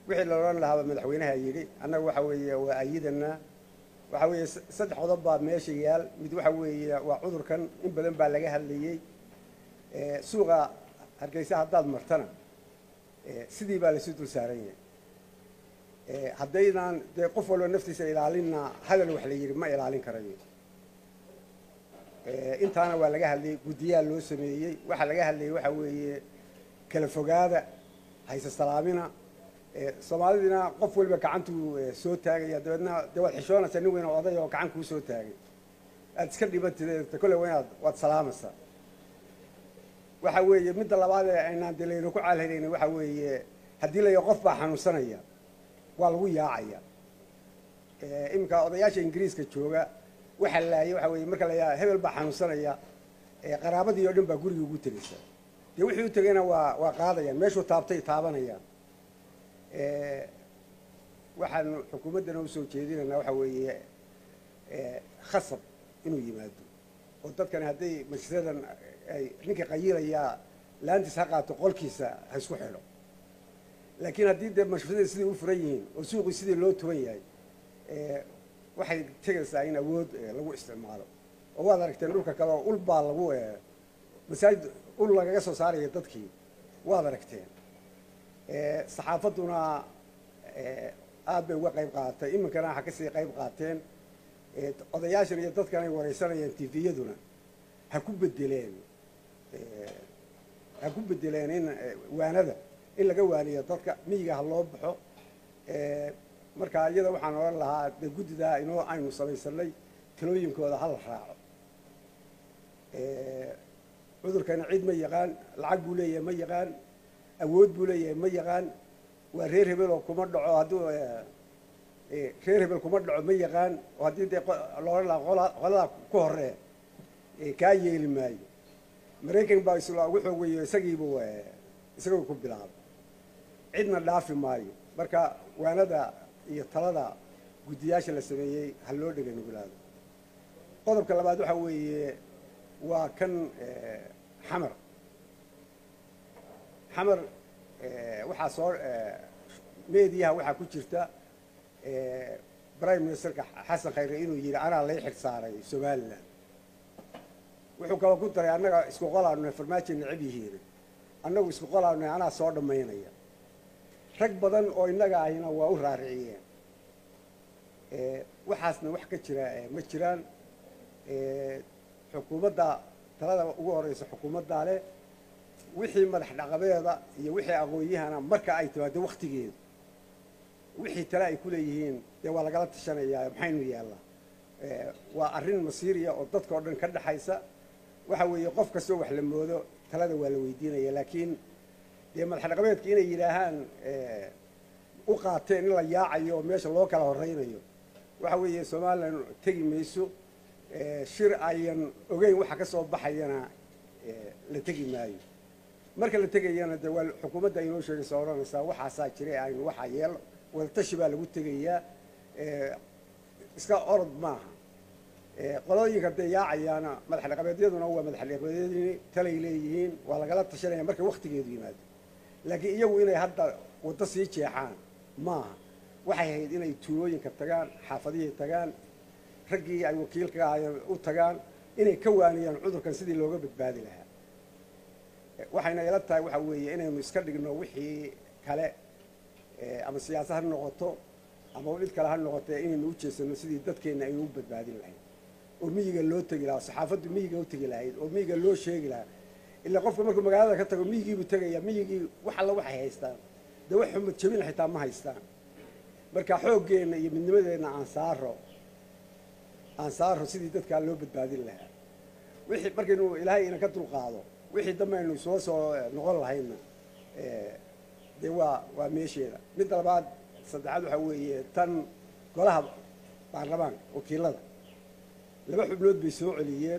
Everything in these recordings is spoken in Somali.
wixii la odhan lahaaba madaxweynaha yidhi annaga waxa weeye waa ayidanaa waxa weeye saddex qodob baa meesha yaal mid waxa weeye waa cudurkan in badan baa laga hadlayey suuqa hargeysa haddaad martana sidii baa laysu dul saaran yahay haddaynaan dee qof walba naftiisa ilaalinna hadal wax la yidhi ma ilaalin karayo intaana waa laga hadlayey guddiyaa loo sameeyey waxaa laga hadlayey waxa weeye kala fogaada hayse salaamina soomaalidina qof waliba gacantuu soo taagaya dabeedna dee waad xishoonaysaa nin weyn oo oday oo gacan kuu soo taagay aad iska dhibantid kolle waa inaad waad salaamaysaa waxa weeye midda labaad ee aynaan dee layna ku caalhelayn waxa weeye haddii la qof baa xanuunsanaya waa lagu yaacaya iminka odayaasha ingiriiska jooga waxa laayay waxa weeye marka la yaa hebel baa xanuunsanaya qaraabadii oo dhan baa guriga ugu tegaysa dee wixii u tegayna waa waa qaadayaan meeshuu taabtay taabanayaan waxaanu xukuumaddana usoo jeedinaynaa waxa weeye khasab inuu yimaado oo dadkani hadday majlisadan ay ninkii qayilayaa laantiis ha qaato qolkiisa ha isku xidho laakiin haddii dee mashruucyada sidai u furan yihiin oo suuqii sidii loo tuban yahay waxay tegaysaa in awood lagu isticmaalo oo waad aragteen dhulka kale oo ul baa lagu masaajid ul lagaga soo saaraya dadkii waad aragteen saxaafadduna aad bay uga qayb qaadatay iminkana waxa kasii qayb qaateen odayaashan iyo dadkan ay waraysanayaan tviyaduna ha ku bedeleen ha ku bedeleen in waanada in laga waaniyo dadka miyiga ha loo baxo marka iyada waxaan odhan lahaa de guddidaa inoo aynu samaysanay talooyinkooda hala raaco cudurkana cid ma yaqaan lacag buu leeyahay ma yaqaan awood buu leeyahay ma yaqaan waa reer hebel oo kuma dhaco hadduu reer hebel kuma dhaco ma yaqaan oo haddii dee loodhan lahaa qoladaa ku horee kaa yeeli maayo maraykan baa isla ugu xoog weeyo isagiibu isagoo ku bilaabay cidna dhaafi maayo marka waanada iyo talada guddiyaasha la sameeyey ha loo dhega nugulaado qodobka labaad waxa weeye waa kan xamar xamar waxaa soo mediyaha waxaa ku jirta prime ministerka xasan khayre inuu yidhi anaa lay xil saaray somalilan wuxuu kaloo ku daray annaga isku qolaanu farmaajo necab yihiin annagu isku qolaanu anaa soo dhammaynaya rag badan oo innaga ahina waa u raariciyeen waxaasna wax ka jira ma jiraan xukuumadda talada ugu horeysa xukuumaddaa leh wixii madax dhaqabeeda iyo wixii aqoon-yahana marka ay timaado waktigeedu wixii tale ay ku leeyihiin dee waa lagala tashanayaa maxaynu yaallaa waa arrin masiiriya oo dadka o dhan ka dhexaysa waxa weeye qof kastoo wax la moodo talada waa la weydiinaya laakiin dee madax dhaqabeedka inay yidhaahaan u qaateen in la yaacayo oo meesha loo kala horeynayo waxa weeye somalilan tegi mayso shir ayan ogeyn waxa ka soo baxayana la tegi maayo marka la tegayana de waa xukuumadda aynoo sheegaysa odhanaysaa waxaasaa jira aynu waxaa yeel wadatashi baa lagu tegayaa iska orod maaha qolooyinka dee yaacayaana madax dhaqabeedyaduna waa madax dhaqabeedyadii talay leeyihiin waa lagala tashanaya marka waktigeedu yimaado laakiin iyagu inay hadda waddo sii jeexaan maaha waxay ahayd inay tuulooyinka tagaan xaafadihii tagaan raggii ay wakiilka ahaayeen u tagaan inay ka waaniyaan cudurkan sidii looga badbaadi lahaa waxayna ila tahay waxa weeye inaynu iska dhigno wixii kale ama siyaasad ha noqoto ama mid kale ha noqotee inaynu u jeesano sidii dadkeenna aynu u badbaadin lahayd oo miyiga loo tegi lahaa saxaafaddu miyiga u tegi lahayd oo miyiga loo sheegi lahaa ilaa qofka markuu magaalada ka tago miyigiibuu tegaya miyigii wax alla waxay haystaan dee wax xumad jabin xitaa ma haystaan marka xooggeenna iyo midnimadeenna aan saaro aan saaro sidii dadkaa loo badbaadin lahaa wixii markaynu ilaahay ina ka dulqaado wixii dambe aynu soo soo noqon lahaydna dee waa waa meesheeda midda labaad saddexaad waxaa weeye tan golaha baarlamaanka wakiilada laba xubnood bay soo celiyeen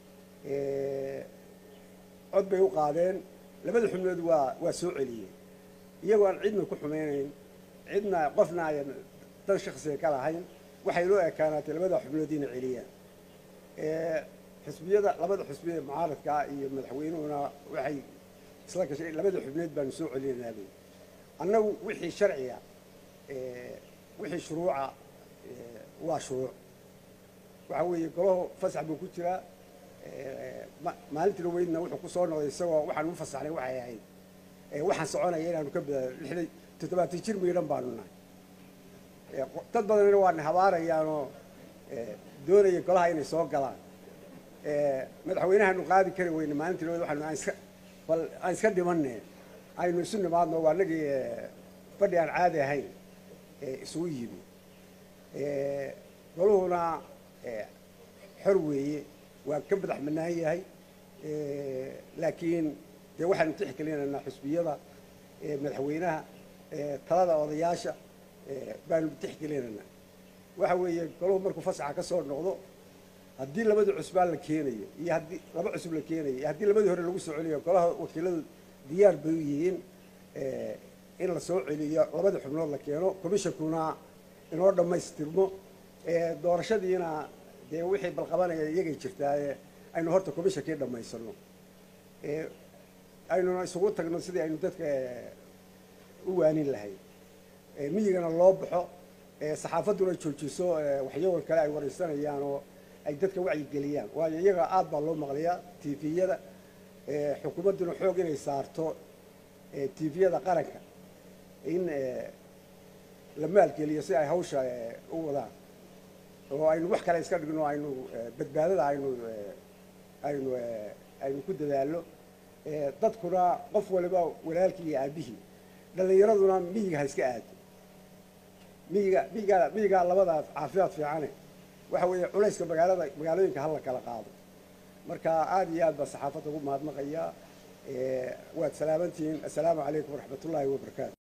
cod bay u qaadeen labada xubnood waa waa soo celiyeen iyagoo aan cidna ku xumaynayn cidna qofna ayan dan shaksiga ka lahayn waxay loo ekaanaatay labada xubnood inay celiyaan xisbiyada labada xisbiyada mucaaradkaa iyo madaxweynuhuna waxay isla gashay labada xubnood baanu soo celinaynaa annagu wixii sharciga wixii shuruuca waa shuruuc waxa weeye golaho fasax buu ku jiraa maalintii dhaweydna wuxuu ku soo noqday isagoo waxaan u fasaxnay waxay ahayd waxaan soconaya inaanu ka bada lixdan toddobaatan jir miidhan baanu nahay dad badanina waana habaarayaanoo doonaya golaha inay soo galaan madaxweynahaanu qaadi kari weyne maalintii dhaweyd waxaanu aan iska bal aan iska dhimanne aynu isu nimaadno waa nagii fadhi aan caadi ahayn isugu yimi goluhuna xor weeye waa ka madax bannaan yahay laakiin dee waxaanu tixgelinaynaa xusbiyada madaxweynaha talada odayaasha baanu tixgelinaynaa waxa weeye goluhu markuu fasaxa ka soo noqdo haddii labadii cusbaan la keenayo iyo haddii laba cusub la keenayo iyo haddii labadii hore lagu soo celiyo golaha wakiiladu diyaar bay u yihiin in la soo celiyo labadii xubnood la keeno commishonkuna inoo dhammaystirmo doorashadiina dee wixii balqabanaya iyagay jirtaaye aynu horta commishonkii dhammaysano aynuna isugu tagno sidii aynu dadka u waanin lahayd miyigana loo baxo saxaafadduna joojiso waxyawan kale ay waraysanayaan oo ay dadka wacyigeliyaan waayo iyaga aad baa loo maqlayaa tviyada xukuumadduna xoog inay saarto tviyada qaranka in la maalgeliyo si ay hawsha u wadaan oo aynu wax kale iska dhigno aynu badbaadada aynu aynu aynu ku dadaalno dadkuna qof waliba walaalkii iyo aabihii dhallinyaraduna miyiga ha iska aado miyiga miyigaa miyigaa labada caafimaad fiicane waxa weeye culayska magaalada magaalooyinka hala kala qaado marka aad iyo aad baa saxaafadda ugu mahadnaqaya waad salaamantihiin assalaamu calaykum waraxmat ullaahi wabarakaatu